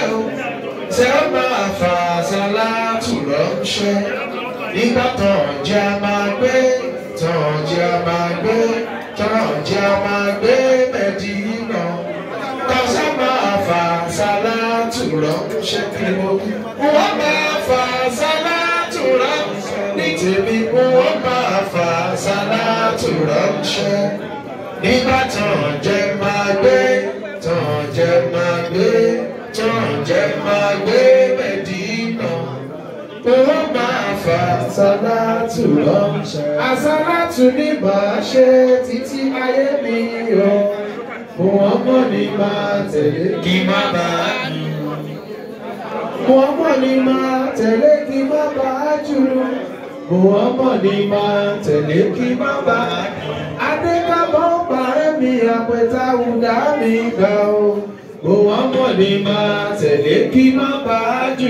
o tẹ́ ó máa fà sálátù ránṣẹ́ nígbà tán jẹ́ a máa gbé tán jẹ́ a máa gbé tán jẹ́ a máa gbé mẹ́dínà kọ́sá máa fà sálátù ránṣẹ́ kí mo wọ́n máa fà sálátù ránṣẹ́ ní tèmi wọ́n máa fà sálátù ránṣẹ́ nígbà tán jẹ́ máa gbé tán jẹ́ máa gbé tán jẹ́ máa gbé mẹ́dínà wọ́n máa fà sálátù ránṣẹ́. àsálátù ní màá ṣe títí ayé mi o wọ́n mọ̀ ní máa tẹ̀lé kí má bàa dùn. wọ́n mọ̀ ní máa tẹ̀lé kí má bàa jù. wọ́n mọ̀ ní máa tẹ̀lé kí má bàa dùn. adékábọ̀ parẹ́ mi àpẹta ùdá mi gbà o. wọ́n mọ̀ ní máa tẹ̀lé kí má bàa jù.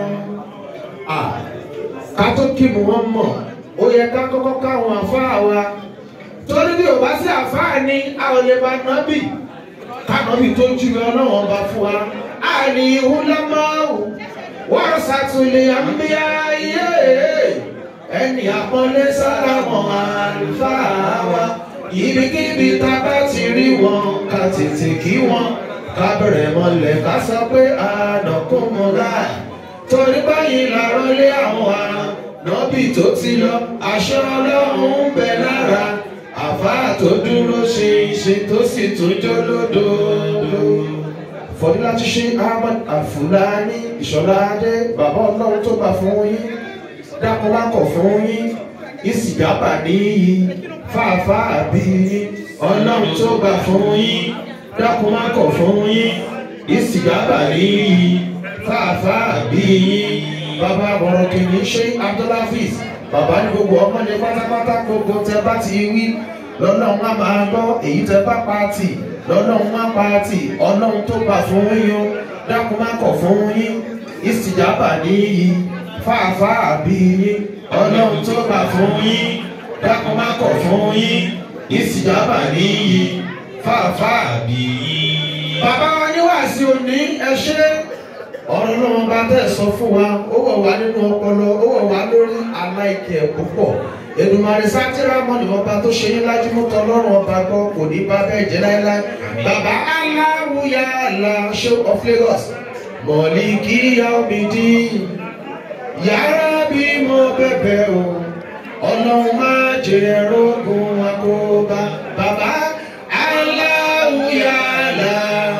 ká tó kí mu wọ́n mọ̀ ó yẹ ká kọ́kọ́ káwọn àfáà wa torí bí o bá sí àfáà ni a ò lè bá nábì kánábì tó jù lọ náà wọn bá fún wa àní ìhúlámáwù wọ́n ṣàtúnlẹ̀ àmbíyá iye ẹni àpọ́nlé sálámọ̀ àlùfáà wa ibikíbi tá a bá ti rí wọn ká tètè kí wọn ká bẹ̀rẹ̀ mọ́lẹ̀ ká sọ pé ànàkùnmọ́lá torí báyìí làárọ̀ lé àwọn ará nọ́bì tó ti lọ aṣọ ọlọ́run ń bẹ lára àfáà tó dúró ṣe iṣẹ́ tó sì tún jó lódodo. fọdúlá ti ṣe ahmad afulani ìṣọlá adé bàbá ọlọ́run tó gbà fún yín dákúnlákọ̀ fún yín ìsìgábà níyì fàáfàá bí yín ọlọ́run tó gbà fún yín dákúnlákọ̀ fún yín ìsìgábà níyì fàáfàá bí yín bàbá bọ̀rọ̀ kìíní ṣe abdulhafiz bàbá ní gbogbo ọmọdé pátápátá gbogbo tẹ bá ti wí lọ́lọ́run á máa gbọ́ èyí tẹ bá pàtì lọ́lọ́run á pàtì ọlọ́run tó gbà fún yín dákun má kọ̀ fún yín ìsìjábà níyì fàáfàá bí yín ọlọ́run tó gbà fún yín dákun má kọ̀ fún yín ìsìjábà níyì fàáfàá bí yín. bàbá wa ní wàásù òní ẹ ṣe ọ̀rọ̀ náà bá tẹ̀ sọ fún wa ó wọ̀ wá nínú ọpọlọ ó wọ̀ wá lórí aláìkẹ́ púpọ̀ Èdùmàrè sátírà mọ́ni ọba tó ṣe yín lájú mú tọlọ́run ọba gbọ́ kò ní bá bẹ́ẹ̀ jẹ́ láéláé bàbá aláwùyá àlà show of Lagos mọ̀lì kí yá omi dí yàrá bí mo bẹ̀bẹ̀ o ọlọ́run má jẹ́ rógun àkóbá bàbá aláwùyá àlà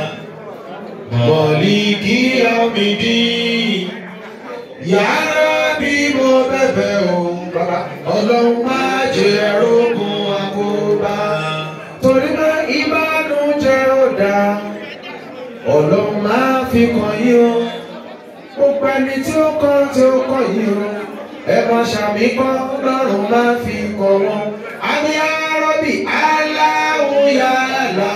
mọ̀lìkì ọ̀mìdí yàrá bí mo bẹ̀bẹ̀ o ọlọ́run má jẹ́ rógun àkóbá torí pé ìbánújẹ́ ò dáa ọlọ́run má fi kàn yín o gbogbo ẹni tí ó kọ́ tí ó kọ́ yín o ẹ mọ sàmì kọ́ lọ́rùn má fi kọ́ wọn àmì àrọ́bì aláwọ̀ yàrá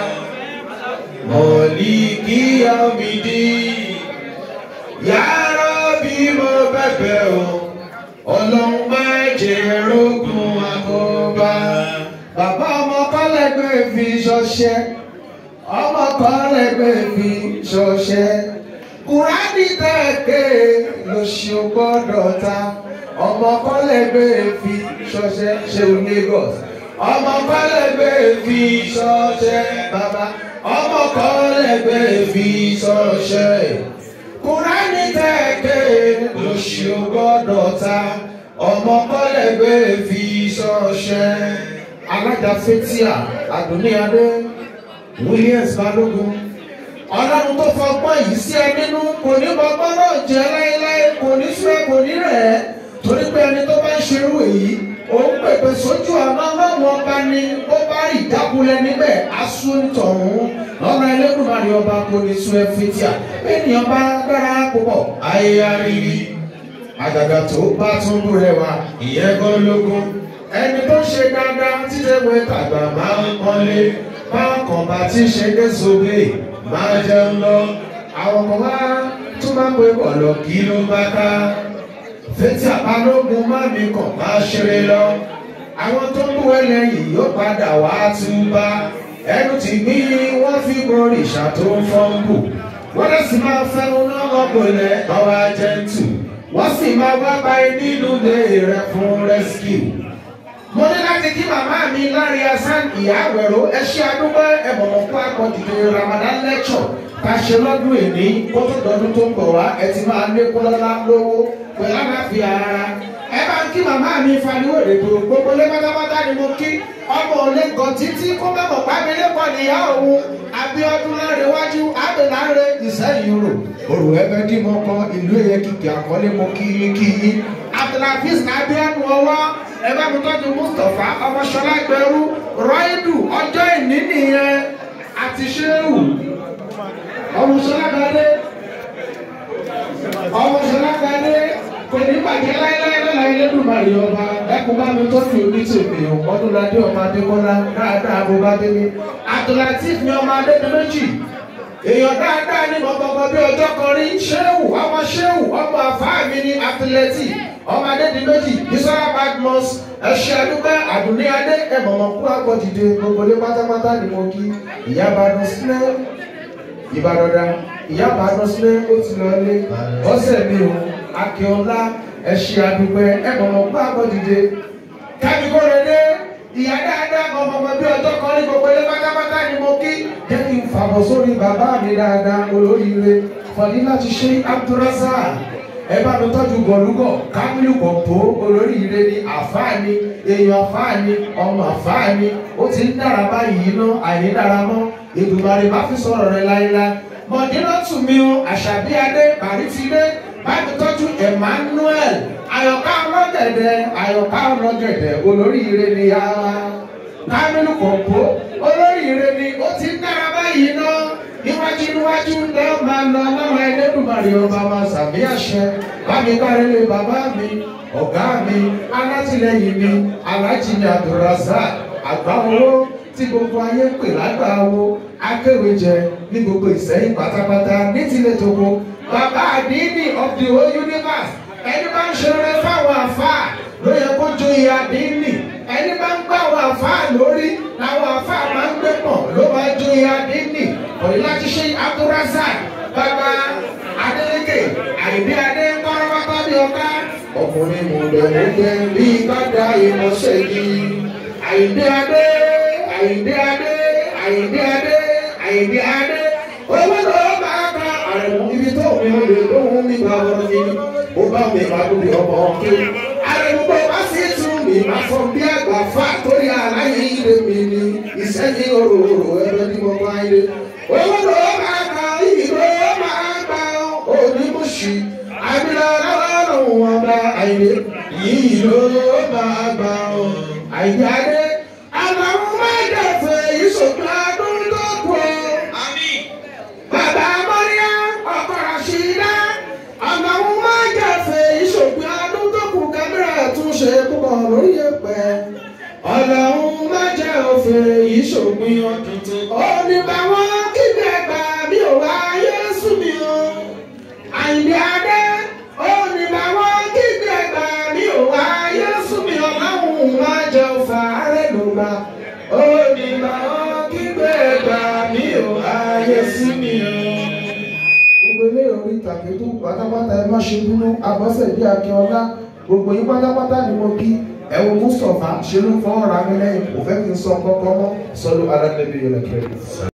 mọ̀lìkì ọ̀mìdí yàrá bí mo bẹ̀bẹ̀ o ọlọ́run má jẹ́ rógun àkóbá. bàbá ọmọ kọ́lẹ́gbẹ́ fi ṣọṣẹ́ ọmọ kọ́lẹ́gbẹ́ fi ṣọṣẹ́ kùránì tẹ̀kẹ́ lóṣù gbọ́dọ̀ ta ọmọ kọ́lẹ́gbẹ́ fi ṣọṣẹ́ ṣeun Lagos ọmọ kọ́lẹ́gbẹ́ fi ṣọṣẹ́ bàbá ọmọ kọ́lẹ́gbẹ́ fi ṣọṣẹ́ kùránì tẹ̀kẹ́ lóṣù gbọ́dọ̀ ta ọmọ kọ́lẹ́gbẹ́ fi ṣọṣẹ́ alága fetia adúníadé Williams Balógun ọlọ́run tó fọgbọ́n yìí sí ẹ nínú kò ní bọ́gbọ́n náà jẹ́ láéláé kò ní súré kò ní rẹ̀ ẹ́ torí pé ẹni tó bá ń ṣerú èyí òun pèpè sójú ọ̀nà ọlọ́run ọba ni ó bá rí ìdákulẹ̀ níbẹ̀ aṣọ nítọ̀hún lọ́nà ẹlẹ́dùnmarè ọba kò ní sún ẹ fetia ènìyàn bá dára púpọ̀ ayé arírí àgàgà tó bá tún bú rẹwà ìyẹn gan lógún ẹni tó ṣe dáadáa títẹ̀wé tàgbà máa ń pọ́nlé bákan bá ti ṣe dé sóbè máa jẹun lọ àwọn kan wá tún máa ń pe bọ̀lọ̀ kí ló bá ká fetí àbálógun má mi kàn máa ṣeré lọ àwọn tó ń bú ẹlẹ́yìn yóò padà wá túbá ẹnu ti gbí wọ́n fi borí ìṣà tó ń fọ́nbù wọ́n lè sì máa fẹ́nu náà ọ̀gbọ̀nlẹ̀ ọ̀rọ̀ àjẹntù wọ́n sì máa wá báyìí nínú ilé rẹ̀ fún rescue. mo ní láti kí màmá mi lárí asán ìyá àwẹ̀rọ ẹ ṣe àdúgbò ẹ̀bọ̀mọ̀ fún akọ̀dìdì ramadan lecture tá a ṣe lọ́dún èní kó tó dọdún tó ń bọ̀ wá ẹ ti máa lékún lọ́lá lówó pẹ̀lú àlàáfíà ara ẹ bá ń kí màmá mi faniwo èdè gbogbo lé pátápátá ni mo kí ọmọ òlé gan títí kó mẹ́mọ̀ pábílẹ̀ pọ̀ níyà òun abiodun láre wájú abẹ́láre ìsẹ́yìn rò òrò ẹgbẹ́ dì mọ́ kan ìlú ẹ̀yẹ kìkì àkọlé mo kí yín kí yín abdulhafiz nabianu ọwọ́ ẹ bá mi tọ́jú mustapha ọmọṣọlá gbẹrú rọ́ìdù ọjọ́ ìní nìyẹn àti ṣéwù ọmọṣọlá gbadé ọmọṣọlá gbadé kò ní bàjẹ́ láéláé lọ́la Elédùmarè ọba ẹkùn bá mi tọ́jú omi tèmi ọdúnladé ọmọ adékọ́lá dáadáa bó bá délé Abdulateef ni ọmọ adébi méjì èèyàn dáadáa ní gbọgbọgbọ bí ọjọ́ kan rí ṣéwù ọmọ ṣéwù ọmọ àfáà mi ní Abdulateef ọmọ adébi méjì bisola badmus ẹṣẹ adúgbò àdùnní adé ẹmọ̀mọ̀ kú àgbọ̀dìde gbogbo lé pátápátá ni mo kí ìyá badmus sílẹ̀ ìbàdàn ìyá badmus sílẹ̀ ó ti lọ lé ọ̀sẹ̀ mi ò akínọlá ẹṣẹ àdúgbò ẹmọ̀mọ̀ kú àgbọ̀dìde kábíkó rẹ̀ dé ìyá dáadáa ọmọọmọ bí ọjọ́ kan ní gbogbo ilé pátápátá ni mo kí jẹ́ kí n fàbọ̀ sórí bàbá mi dáadáa olóríire fọdí láti ṣe abdulrasaq ẹ bá mi tọ́jú gọ̀lúgọ̀ kámílù kọ̀pọ̀ olóríire ni àfáàní èèyàn àfáàní ọmọ àfáàní ó ti ń dára báyìí ná àìní dára mọ́ Èdùmàrè má fi sọ̀rọ̀ rẹ láéláé mọ̀dínà tù mí o àṣàbí adé bàrítìdé bá mi tọ́jú Emmanuel àyọ̀ká ọlọ́gẹ̀dẹ̀ àyọ̀ká ọlọ́gẹ̀dẹ̀ olóríire ni a kámílù kọ̀pọ̀ olóríire ni ó ti ń dára báyìí ná níwájú níwájú lẹ́ máa lọ lọ́wọ́ Ẹlẹ́dùmarè ọba máa sàmì àṣẹ bámi kárẹ́lé bàbá mi ọ̀gá mi alátìlẹyìn mi alájìní Abdulrasaq àgbà owó tí gbogbo ayé pè lágbà owó akéwèjẹ ní gbogbo Ìsẹ́yìn pátápátá ní tilẹ̀ tóko bàbá àdínì of the whole universe ẹni bá ń ṣeré fáwọn àfáà ló yẹ kó joyè àdínì ẹni bá ń gbá àwọn àfáà lórí làwọn àfáà máa ń gbé pọ̀ ló máa joyè àdínì òní láti ṣe Abdulrasaq bàbá Adeleke àìdí adé kọ́rọ́bátá bí ọká ọkùnrin mọ̀lẹ́mọ̀lẹ́ bí gbàdá ìmọ̀ṣẹ́ yìí àìdí adé àìdí adé àìdí adé àìdí adé owó ló máa bá àrùn ibi tó mi ò lè lóhùn nígbà wọn ni ó bá mi máa lóbi ọmọ ọkẹ àrùn bó bá sì tún mi máa fọ bí àgbà fà torí aláyé ilé mi ni ìsẹ́yìn òróró ẹgbẹ́ ní mo máa ń lé owó ló máa bá ìlú máa bá onímọ̀ṣì àbílẹ̀ ọlọ́run wọn bá àìlè yìí ló máa bá ọ àìjáde àwọn máa dẹ̀fẹ̀ ìṣòkè ọdún tó kù ọ. Bàbá Mọ́ríà ọkọ̀ Rashida àwọn máa dẹ̀fẹ̀ ìṣòkè ọdún tó kù kámẹ́rà tún ṣe púpọ̀ lórí ẹ̀pẹ́. Ọlọ́run má jẹ́ òfin ìṣògbìn ọdún tó. Ó ní báwọn kíkẹ́ ẹgbà mi ò wá Yésù mi o. Àyìnbí Adé ó ní báwọn kíkẹ́ ẹgbà mi ò wá Yésù mi ọlọ́run má jẹ́ òfà rẹ̀ ló gbà. Ó ní báwọn kíkẹ́ ẹgbà mi ò wá Yésù mi o. Gbogbo ilé orí ìtàgé tó pátápátá ẹ má ṣe bínú Abọ́sẹ̀dé Akínọlá gbogbo yín pátápátá ni mo kí ẹ wo Mustapha ṣe ló fọwọ́ ra mi lẹ́yìn kò fẹ́ kí n sọ kọ́kọ́ mọ́ sọ́dọ̀ alẹ́ níbi ìrẹ̀kẹ́.